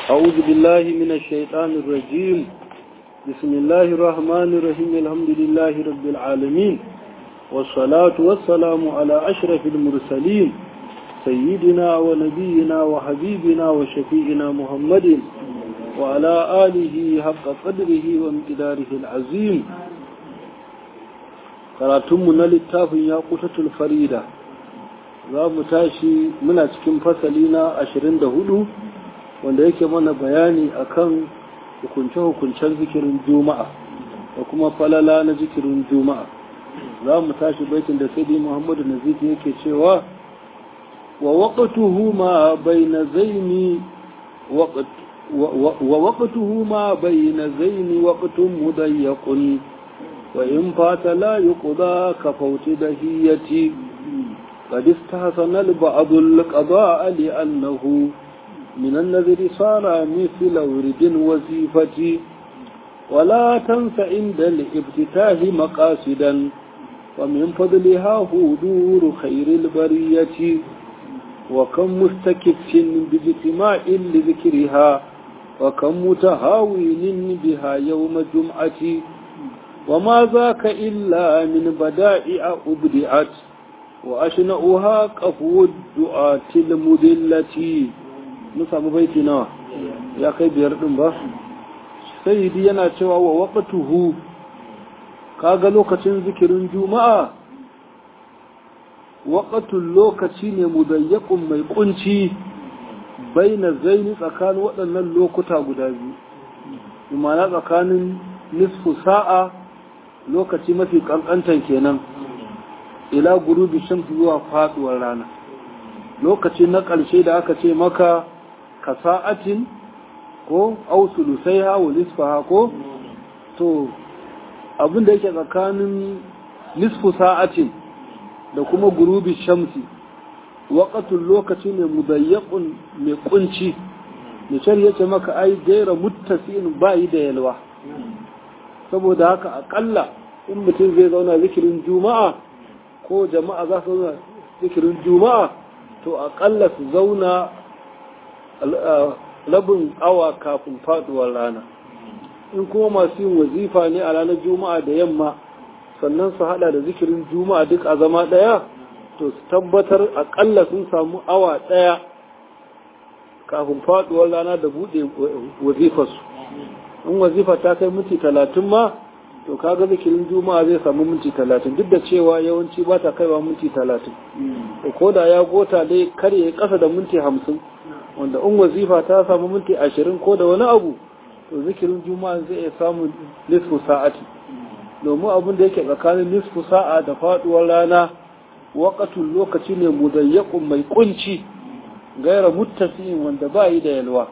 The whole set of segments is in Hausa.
أعوذ بالله من الشيطان الرجيم بسم الله الرحمن الرحيم الحمد لله رب العالمين والصلاة والسلام على أشرف المرسلين سيدنا ونبينا وحبيبنا وشفيئنا محمد وعلى آله حق قدره وامتداره العظيم karatunmu na littafin ya kutatul farida za mu tashi muna cikin fasali na 24 wanda yake mana bayani akan hukunce-hukuncen zikirin juma'a da kuma falala na zikirin juma'a za mu tashi baitin da sai muhammadu nazifi yake cewa wa waƙatuhu ma bai na zaini wa waƙatuhu ma bai na zaini waƙatun mudayyakun وإن فات لا يقضى كفوت دهيتي قد استحسن البعض القضاء لأنه من النذر صار مثل ورد وزيفة ولا تنس عند الافتتاح مقاصدا ومن فضلها هدور خير البرية وكم مستكف باجتماع لذكرها وكم متهاون بها يوم جمعة وما ذاك إلا من بدائع أبدعت وأشنأها قفو الدعاة المذلة نسام بيتنا يا كي بيردن با سيدي yana cewa wa waqtuhu kaga lokacin zikirin juma'a waqtul lokaci ne mudayyaqun mai kunci baina zaini tsakanin waɗannan lokuta guda biyu imana tsakanin nisfu sa'a lokaci mafi kankantan kenan ila gurubi shamsu zuwa faduwar rana lokaci na ƙarshe da aka ce maka ka sa'atin ko ausulu sai hawa nisfaha ko to abin da yake tsakanin nisfu sa'atin da kuma gurubi shamsi waƙatun lokaci ne mudayyakun mai kunci nishar ya ce maka ai gaira muttasi'in bayi da yalwa saboda haka akalla in mutum zai zauna zikirin juma'a ko jama'a za su zauna zikirin juma'a to akalla su zauna rabin awa kafin faduwar rana in kuma masu yin wazifa ne a ranar juma'a da yamma sannan su hada da zikirin juma'a duk a zama daya to su tabbatar akalla sun samu awa daya kafin faduwar rana da bude wazifarsu in wazifa ta kai minti talatin ma to kaga zikirin juma'a zai samu minti talatin duk da cewa yawanci ba ta kaiwa minti talatin ko da ya gota dai kar ya kasa da minti hamsin wanda in wazifa ta samu minti ashirin ko da wani abu to zikirin juma'a zai iya samun nisfu sa'ati domin abin da yake tsakanin nisfu sa'a da faduwar rana waƙatun lokaci ne mudayyakun mai kunci gaira muttasi'in wanda ba yi da yalwa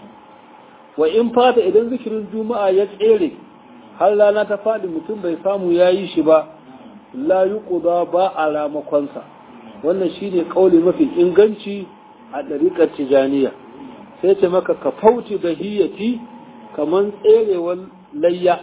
wa in fata idan zikirin juma'a ya tsere har rana ta faɗi mutum bai samu ya yi shi ba la yi ba a ramakonsa wannan shi ne ƙauli mafi inganci a ɗariƙar tijaniya sai ce maka ka fauci da hiyyati kamar tserewar layya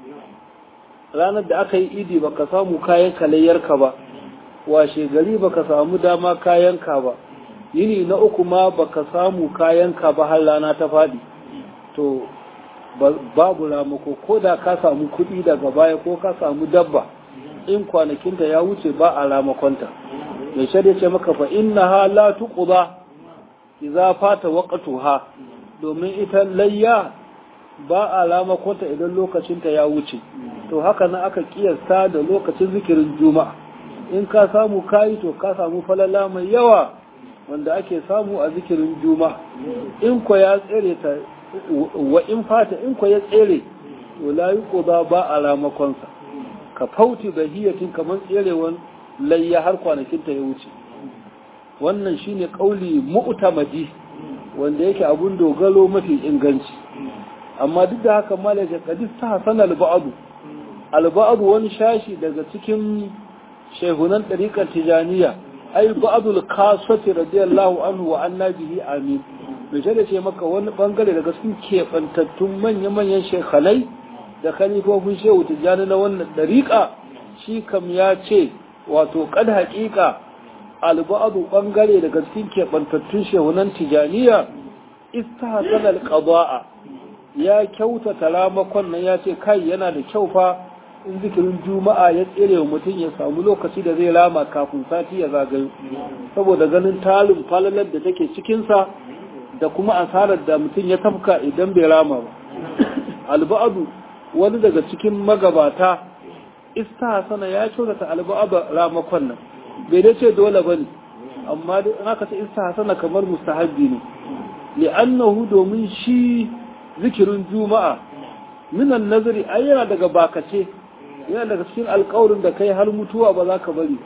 ranar da aka yi idi baka samu kayan layyarka ba washe gari baka samu dama kayanka ba yini na uku ma baka samu kayanka ba har rana ta faɗi to babu ramako ko da ka samu kuɗi daga baya ko ka samu dabba in kwanakinta ya wuce ba a ramakonta mai shirya ce maka fa inna ha la tuqda idza fata waqtuha domin ita layya ba a ramakonta idan lokacinta ya wuce to haka nan aka kiyasta da lokacin zikirin juma'a in ka samu kayi to ka samu falala mai yawa wanda ake samu a zikirin juma'a in ko ya tsere ta wa in fata in ko ya tsere to la yuqda ba a ramakonsa ka fauti da hiyatin kamar tserewan layya har kwanakin ta ya wuce wannan shine kauli mu'tamadi wanda yake abun dogalo mafi inganci amma duk da haka malaka kadis ta hasana al-ba'd al-ba'd wani shashi daga cikin shehunan tariqar tijaniya ai ba'dul qasati radiyallahu anhu wa anna bihi amin bai da ce maka wani bangare daga cikin keɓantattun manya-manyan shekhalai da kalifofin shehu tijjani na wannan dariƙa shi kam ya ce wato kad haƙiƙa alba'adu bangare daga cikin keɓantattun shehunan tijaniya istahsana alqada'a ya kyautata ramakon nan ya ce kai yana da kyau fa in zikirin juma'a ya tsere wa mutum ya samu lokaci da zai rama kafin sati ya zagayo saboda ganin talin falalar da take cikinsa da kuma asarar da mutum ya tafka idan bai rama ba alba'adu wani daga cikin magabata istahsana ya kyautata alba'aba ramakon nan bai dai ce dole bane amma dai in aka ce istahsana kamar mustahabbi ne li'annahu domin shi zikirin juma'a minan nazari ai yana daga bakace yana daga cikin alƙawarin da kai har mutuwa ba za ka bari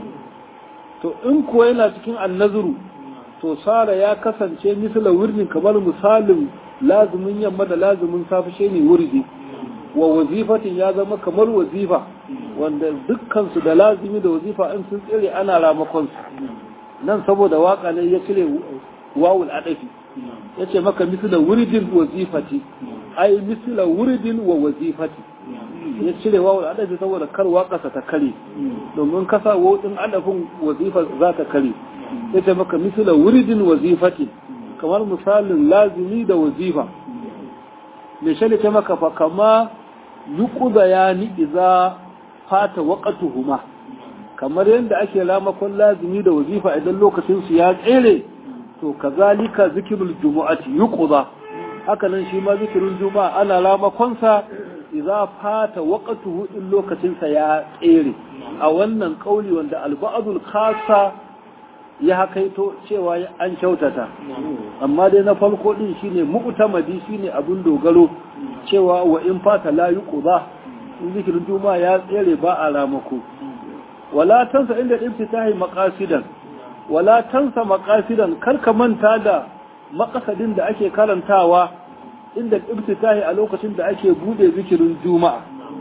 to in kuwa yana cikin annazuru to sara ya kasance misala wurin kamar misalin lazumin yamma da lazumin safi shi ne wurdi wa wazifatin ya zama kamar wazifa wanda dukkansu da lazimi da wazifa in sun tsire ana ramakon su nan saboda waka ne ya cire wawul adafi ya ce maka misila wuridin wazifati ai misila wuridin wa wazifati ya cire wawul adafi saboda kar waƙasa ta kare domin kasa wawudin adafin wazifa za ta kare ya ce maka misila wuridin wazifati kamar misalin lazimi da wazifa mai shali ce maka fa kama yuƙuda ya ni iza fata waƙatuhuma kamar yadda ake lamakon lazimi da wazifa idan lokacinsu ya tsere to kazalika zikirul jumu'ati yuqda haka nan shi ma zikirin juma'a ana lamakonsa idza fata waqtuhu in lokacin sa ya tsere a wannan kauli wanda alba'dul khassa ya hakaito cewa an kyautata amma dai na farko din shine mu'tamadi shine abun dogaro cewa wa in fata la yuqda in zikirin juma'a ya tsere ba a lamako wala tansa inda ibtitahi maqasidan wala tansa maqasidan karka manta da maqasadin da ake karantawa inda ibtitahi a lokacin da ake bude zikirin juma'a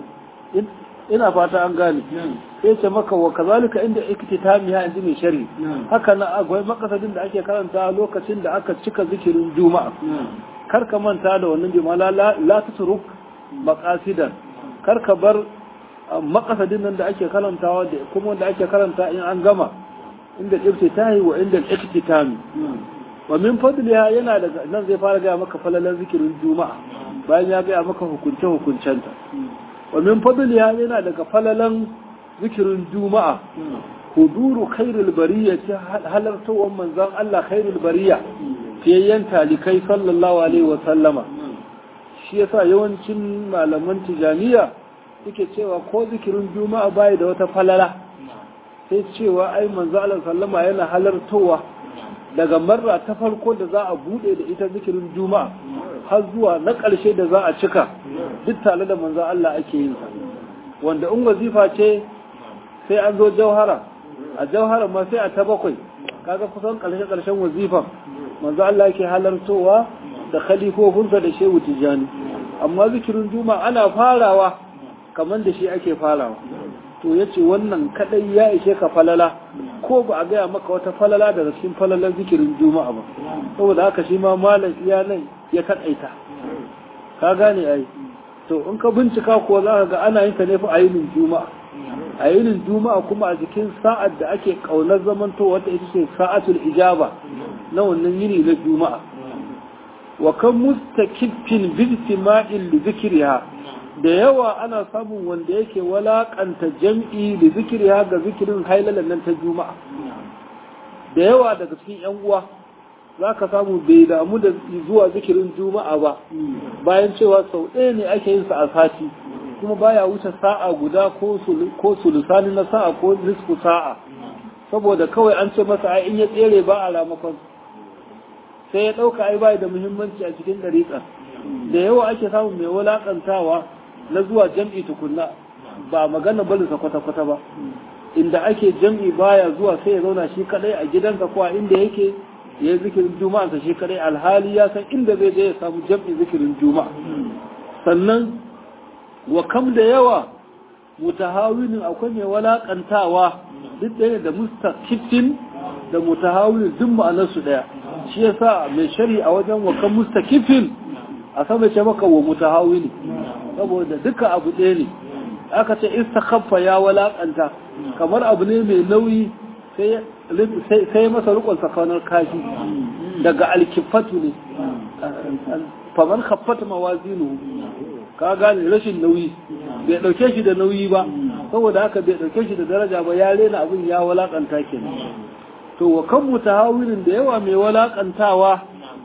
ina fata an gane sai ce maka wa kazalika inda iktitami ya inji mai shari haka na akwai maqasadin da ake karantawa lokacin da aka cika zikirin juma'a karka manta da wannan jama'a la la tatruk maqasidan karka bar maqasadin nan da ake karantawa da kuma wanda ake karanta in an gama inda iftitahi wa inda iktitami wa min fadliha yana daga nan zai fara gaya maka falalan zikirin juma'a bayan ya gaya maka hukunce hukuncenta wa min fadliha yana daga falalan zikirin juma'a huduru khairul bariyya ta halartowar manzon Allah khairul bariyya fiyayyen talikai sallallahu alaihi wa sallama shi yasa yawancin malaman tijaniya suke cewa ko zikirin juma'a bai da wata falala sai cewa ai manzo Allah sallama yana halartowa daga marra ta farko da za a bude da ita zikirin juma'a har zuwa na ƙarshe da za a cika duk tare da manzo Allah ake yin sa wanda in wazifa ce sai an zo jauhara a jauhara ma sai a ta bakwai kaga kusan ƙarshe ƙarshen wazifan manzo Allah yake halartowa da khalifofinsa da shehu tijani amma zikirin juma'a ana farawa kamar da shi ake farawa to ya ce wannan kadai ya ishe ka falala ko ba a gaya maka wata falala daga cikin falalar zikirin juma'a ba saboda haka shi ma malam iya nan ya kadaita ka gane ai to in ka bincika ko za ka ga ana yin ta ne fa a yinin juma'a a yinin juma'a kuma a jikin sa'ad da ake kaunar zamanto wata ita ce sa'atul ijaba na wannan yini na juma'a wa kan mustakiffin bi istima'il li zikriha da yawa ana samun wanda yake walakanta jam'i da zikiri ga zikirin hailalan nan ta juma'a da yawa daga cikin yan uwa za ka samu bai damu da zuwa zikirin juma'a ba bayan cewa sau ɗaya ne ake yin sa a sati kuma baya wuce sa'a guda ko sulusani na sa'a ko nisfu sa'a saboda kawai an ce masa ai in ya tsere ba a ramakon sai ya ɗauka ai bai da muhimmanci a cikin ɗariƙa da yawa ake samun mai wulaƙantawa na zuwa jam'i tukunna ba magana barinsa kwata-kwata ba inda ake jam'i baya zuwa sai ya zauna shi kadai a gidansa ko a inda yake ya yi zikirin juma'ansa shi kadai alhali ya san inda zai je ya samu jam'i zikirin juma'a sannan wa kam da yawa mutahawinin akwai mai walakantawa duk ɗaya da mustakifin da mutahawinin duk ma'anarsu ɗaya shi yasa mai shari a wajen wa kam mustakifin a sama ce maka wa mutahawini saboda duka abu ɗaya ne aka ce istakhaffa ya walakanta kamar abu ne mai nauyi sai masa rukun sakanar kashi daga alkifatu ne faman khaffata mawazinu ka gane rashin nauyi bai dauke shi da nauyi ba saboda haka bai dauke shi da daraja ba ya rena abin ya walakanta kenan to wa kan mutahawilin da yawa mai walakantawa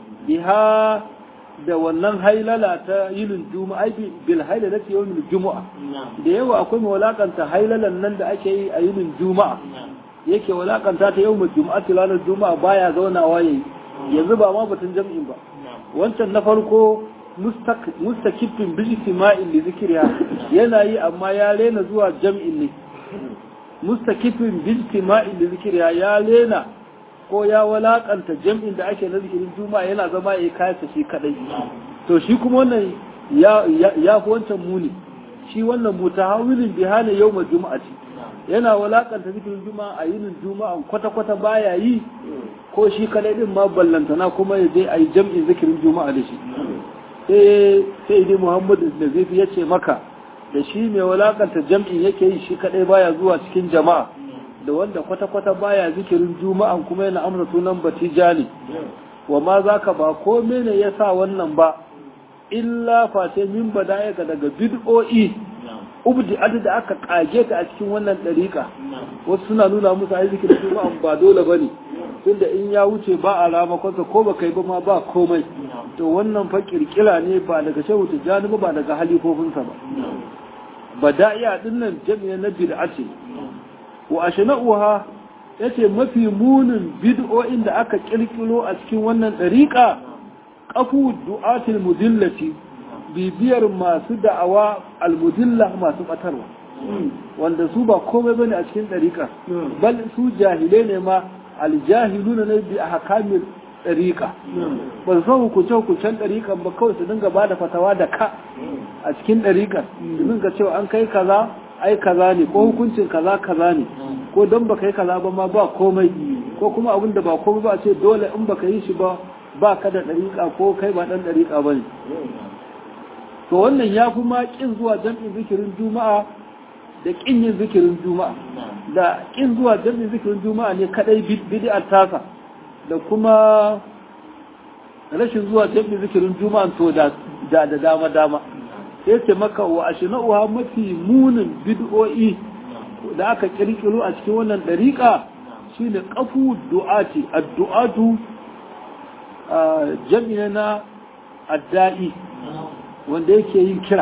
biha da wannan hailala ta yinin juma'a bil hailala ta yinin juma'a da yawa akwai mai walakanta hailalan nan da ake yi a yinin juma'a yake walakanta ta yau mai juma'a ranar juma'a baya zaunawa yayi yanzu ba ma batun jam'in ba wancan na farko mustakifin bil istima'in li zikriha yana yi amma ya rena zuwa jam'in ne mustakifin bil istima'in li zikriha ya rena ko ya walakanta jam'in da ake na zikirin juma'a yana zama ya kayata shi kadai to shi kuma wannan ya ya fi wancan muni shi wannan mutahawilin bihana yawmal juma'ati yana walakanta zikirin juma'a a yinin juma'a kwata-kwata baya yi ko shi kadai din ma ballantana kuma ya je a yi jam'in zikirin juma'a da shi sai sai dai muhammadu da zai ya ce maka da shi mai walakanta jam'in yake yi shi kadai baya zuwa cikin jama'a da wanda kwata-kwata baya zikirin juma'an kuma yana amsa sunan batija ne wa ma za ka ba ko mene ya sa wannan ba illa face min bada ga daga bid'o'i ubdi adu da aka kage ta a cikin wannan dariƙa wasu suna nuna musu ai zikirin juma'an ba dole bane tunda in ya wuce ba a ramakonsa ko ba kai ba ma ba komai to wannan fa kirkira ne ba daga shehu tijjani ba ba daga halifofinsa ba bada'iya dinnan jami'a na bid'a ce wa ashna'uha yace mafi munin bid'o'in da aka kirkiro a cikin wannan dariƙa qafu du'atil mudillati bibiyar masu da'awa almudilla masu batarwa wanda su ba komai bane a cikin dariƙa bal su jahilai ne ma aljahiluna ne bi ahkamil dariƙa ba su san hukunce hukuncen dariƙan ba kawai su dinga bada fatawa da ka a cikin dariƙar su dinga cewa an kai kaza ai kaza ne ko hukuncin kaza kaza ne ko don baka yi kaza ba ma ba komai ko kuma abin da ba komai ba ce dole in baka yi shi ba ba ka da dariƙa ko kai ba dan dariƙa bane to wannan ya fi ma kin zuwa jam'in zikirin juma'a da kin yin zikirin juma'a da kin zuwa jam'in zikirin juma'a ne kadai bid'ar tasa da kuma rashin zuwa jam'in zikirin juma'a to da da dama dama sai ce maka wa ashna'uha mafi munin bid'o'i da aka kirkiro a cikin wannan dariƙa shine qafu du'ati addu'atu jami'a na adda'i wanda yake yin kira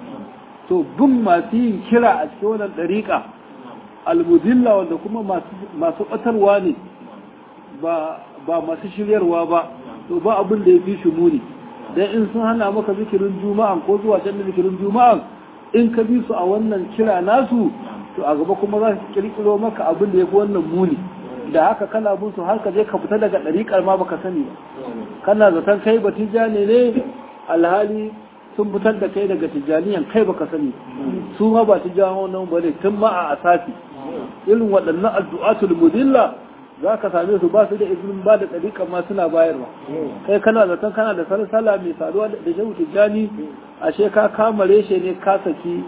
to bin masu yin kira a cikin wannan dariƙa almudilla wanda kuma masu ɓatarwa ne ba masu shiryarwa ba to ba abin da ya fi shi muni dan in sun hana maka zikirin juma'a ko zuwa can zikirin juma'a in ka bi su a wannan kira nasu to a gaba kuma za su kirkiro maka abin da ya fi wannan muni da haka kana bin su har ka je ka fita daga ɗariƙar ma baka sani ba kana zaton kai ba tijjani ne alhali sun fitar da kai daga tijjaniyan kai baka sani su ma ba tijjani nan ba ne tun ma a asasi irin waɗannan addu'atul mudilla za ka same su ba su da izinin ba da ɗariƙa ma suna bayarwa kai kana zaton kana da sarsala mai saduwa da shehu tijjani ashe ka kama reshe ne ka saki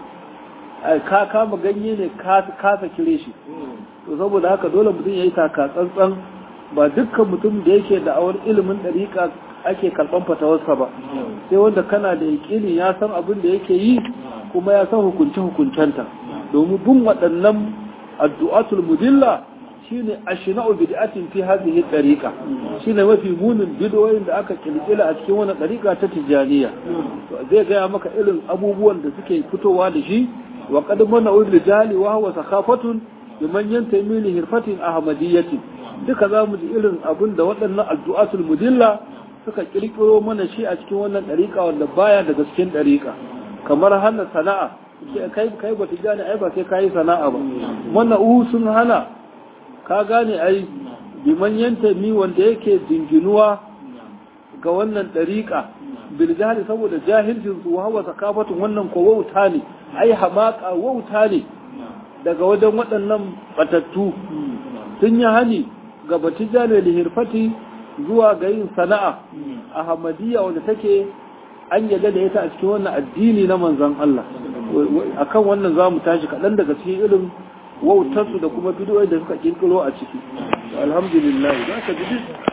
ka kama ganye ne ka saki reshe to saboda haka dole mutum ya yi taka tsantsan ba dukkan mutum da yake da awar ilimin ɗariƙa ake karɓan fatawarsa ba sai wanda kana da yaƙini ya san abin da yake yi kuma ya san hukunce hukuncenta domin bin waɗannan addu'atul mudilla shine ashna'u bid'atin fi hadhihi tariqa shine mafi munin bid'o'in da aka kirkira a cikin wannan tariqa ta tijaniya to zai gaya maka irin abubuwan da suke fitowa da shi wa qad mana rijali wa huwa sakhafatun liman yantami li hirfatin ahmadiyyati duka zamu ji irin abin da waɗannan addu'atul mudilla suka kirkiro mana shi a cikin wannan tariqa wanda baya daga cikin tariqa kamar hana sana'a kai kai ba tijani ai ba sai kai sana'a ba wannan sun hana ka gane ai biman yanta mi wanda yake dinginuwa ga wannan ɗariƙa bil jahili saboda jahilcin su wa hawa sakafatun wannan ko wauta ne ai hamaka wauta ne daga wajen waɗannan batattu sun yi hani ga batijane da hirfati zuwa ga yin sana'a a hamadiyya wanda take an yadda da ita a cikin wannan addini na manzon Allah akan wannan za mu tashi kaɗan daga cikin irin wautarsu da kuma bidiyoyi da suka kirkiro a ciki alhamdulillah za ka ji